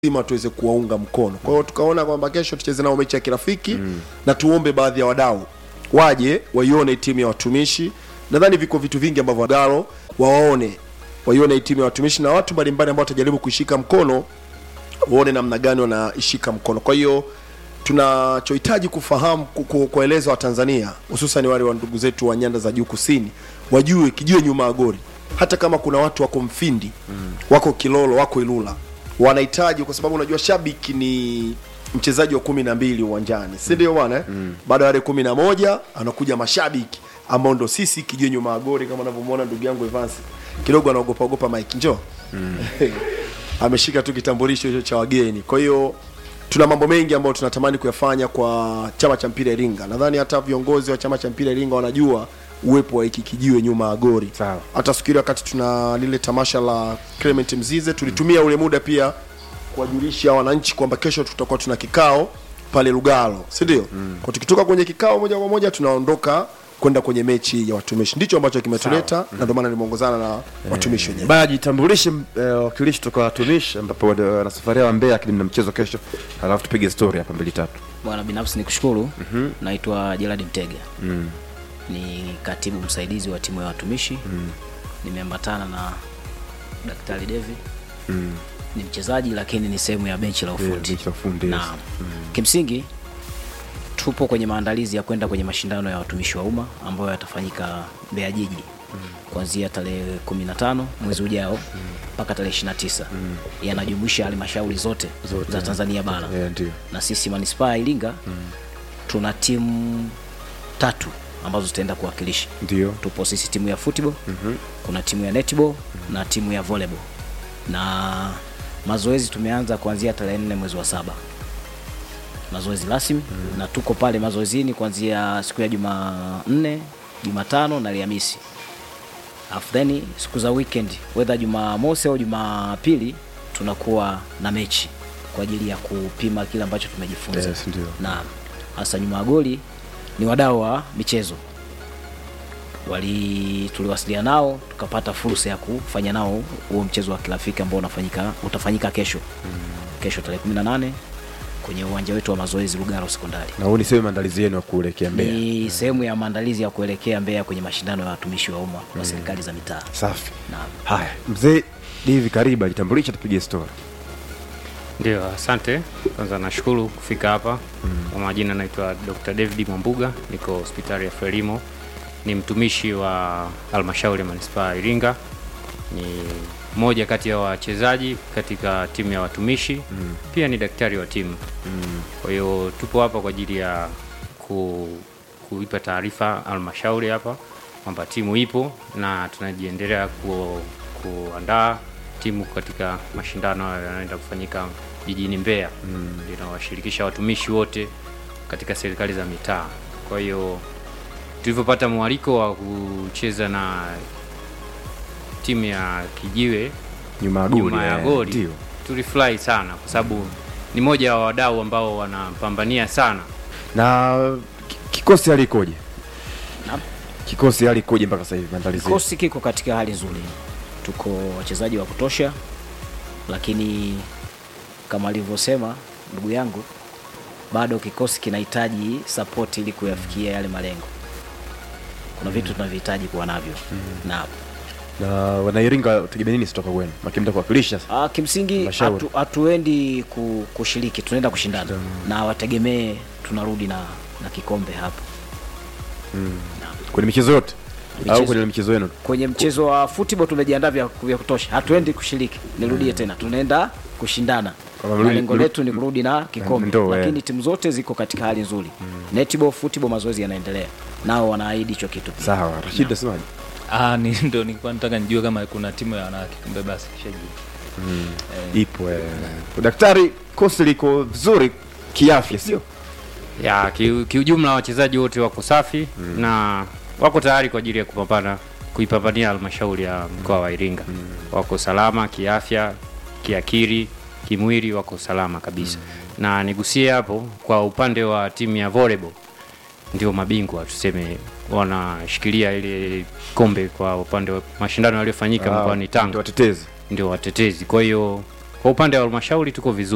lazima tuweze kuwaunga mkono. Kwa hiyo tukaona kwamba kesho tucheze nao mechi ya kirafiki na tuombe baadhi ya wadau waje waione timu ya watumishi. Nadhani viko vitu vingi ambavyo wadau wawaone, waione timu ya watumishi na watu mbalimbali ambao watajaribu kuishika mkono, waone namna gani wanaishika mkono. Kwa hiyo tunachohitaji kufahamu ku- ku- kuwaeleza Watanzania hususan wale wa ndugu zetu wa nyanda za juu kusini wajue kijue nyuma ya goli, hata kama kuna watu wako Mfindi wako Kilolo wako Ilula wanahitaji, kwa sababu unajua shabiki ni mchezaji wa kumi na mbili uwanjani, si ndio bwana eh? Baada ya wale kumi na moja anakuja mashabiki ambao ndo sisi kijue nyuma ya goli, kama unavyomwona ndugu yangu Evans kidogo anaogopa ogopa Mike, njoo ameshika tu kitambulisho hicho cha wageni. Kwa hiyo tuna mambo mengi ambayo tunatamani kuyafanya kwa chama cha mpira Iringa. Nadhani hata viongozi wa chama cha mpira Iringa wanajua uwepo wa hiki kijiwe nyuma ya gori. Sawa. Hata siku ile wakati tuna lile tamasha la Clement Mzize tulitumia ule muda pia kuwajulisha wananchi kwamba kesho tutakuwa tuna kikao pale Lugalo, si ndio? Kwa tukitoka kwenye kikao moja kwa moja tunaondoka kwenda kwenye mechi ya watumishi. Ndicho ambacho kimetuleta na ndio maana nimeongozana na watumishi wenyewe. Baya jitambulishe eh, wakilishi kutoka watumishi ambapo wana safari ya Mbeya lakini na mchezo kesho, alafu tupige story hapa mbili tatu. Bwana, binafsi ni kushukuru. Naitwa Gerard Mtega, ni katibu msaidizi wa timu ya watumishi. Nimeambatana na Daktari Devi, ni mchezaji lakini ni sehemu ya benchi la ufundi. benchi la ufundi, yes. Naam. Kimsingi tupo kwenye maandalizi ya kwenda kwenye mashindano ya watumishi wa umma ambayo yatafanyika Mbeya jiji kuanzia tarehe 15 mwezi ujao mpaka tarehe 29. Yanajumuisha halmashauri zote, Zote. za Tanzania bara Eh, ndio. na sisi manispaa ya Iringa tuna timu tatu ambazo zitaenda kuwakilisha. Ndio. Tupo sisi timu ya football, kuna timu ya netball na timu ya volleyball, na mazoezi tumeanza kuanzia tarehe nne mwezi wa saba mazoezi rasmi na tuko pale mazoezini kuanzia siku ya Jumanne, Jumatano na Alhamisi. Alafu then siku za weekend whether Jumamosi au Jumapili tunakuwa na mechi kwa ajili ya kupima kile ambacho tumejifunza. Yes, ndio. Na hasa nyuma ya goli ni wadau wa michezo wali tuliwasiliana nao tukapata fursa ya kufanya nao huo mchezo wa kirafiki ambao unafanyika utafanyika kesho kesho tarehe 18 kwenye uwanja wetu wa mazoezi Lugalo Sekondari. Na huu ni sehemu maandalizi yenu ya kuelekea Mbeya. Ni sehemu ya maandalizi ya kuelekea Mbeya kwenye mashindano ya watumishi wa umma wa serikali za mitaa. Safi. Naam. Haya, mzee David karibu jitambulishe tupige story. Ndio, asante. Kwanza nashukuru kufika hapa. Kwa majina naitwa Dr. David Mwambuga, niko hospitali ya Frelimo, ni mtumishi wa halmashauri ya manispaa ya Iringa, ni mmoja kati ya wachezaji katika timu ya watumishi pia ni daktari wa timu. Kwa hiyo tupo hapa kwa ajili ya ku, kuipa taarifa halmashauri hapa kwamba timu ipo na tunajiendelea ku, kuandaa timu katika mashindano hayo yanayoenda kufanyika jijini Mbeya linawashirikisha watumishi wote katika serikali za mitaa. Kwa hiyo tulivyopata mwaliko wa kucheza na timu ya Kijiwe Nyuma ya goli. nyuma ya eh, goli Ndio. tulifurahi sana kwa sababu ni moja wa wadau ambao wanapambania sana Na ki- kikosi hali ikoje? Naam. Kikosi hali ikoje mpaka sasa hivi maandalizi? Kikosi kiko katika hali nzuri, tuko wachezaji wa kutosha, lakini kama alivyosema ndugu yangu, bado kikosi kinahitaji support ili kuyafikia yale malengo. Kuna vitu tunavyohitaji kuwa navyo na Na wanairinga tegemea nini kutoka kwenu? Makimta kuwakilisha sasa. Ah, kimsingi Mashauri. hatu- hatuendi ku, kushiriki, tunaenda kushindana na wategemee tunarudi na, na kikombe hapo. Kwenye michezo yote au Michezo. kwenye michezo yenu? Kwenye mchezo wa football tumejiandaa vya, vya kutosha, hatuendi kushiriki. Nirudie tena, tunaenda kushindana Kama na mrudi- lengo mrudi- letu ni kurudi na kikombe, Ndoo, eh. lakini timu zote ziko katika hali nzuri. Netball, football, mazoezi yanaendelea, nao wanaahidi hicho kitu pia. Sawa, Rashid nasemaje? Ah, ni ndo nilikuwa nataka nijue kama kuna timu ya wanawake kumbe basi kishajua. Ipo eh. Daktari, kosi liko vizuri kiafya, sio? ya ki- kiujumla wachezaji wote wako safi na wako tayari kwa ajili ya kupambana kuipambania halmashauri ya mkoa wa Iringa. Wako salama kiafya, kiakili, kimwili, wako salama kabisa. Na nigusie hapo kwa upande wa timu ya volleyball, ndio mabingwa tuseme, wanashikilia ile kombe kwa upande wa mashindano yaliyofanyika mkoani Ndio Tanga, watetezi. ndio watetezi. Kwa hiyo kwa upande wa halmashauri tuko vizuri.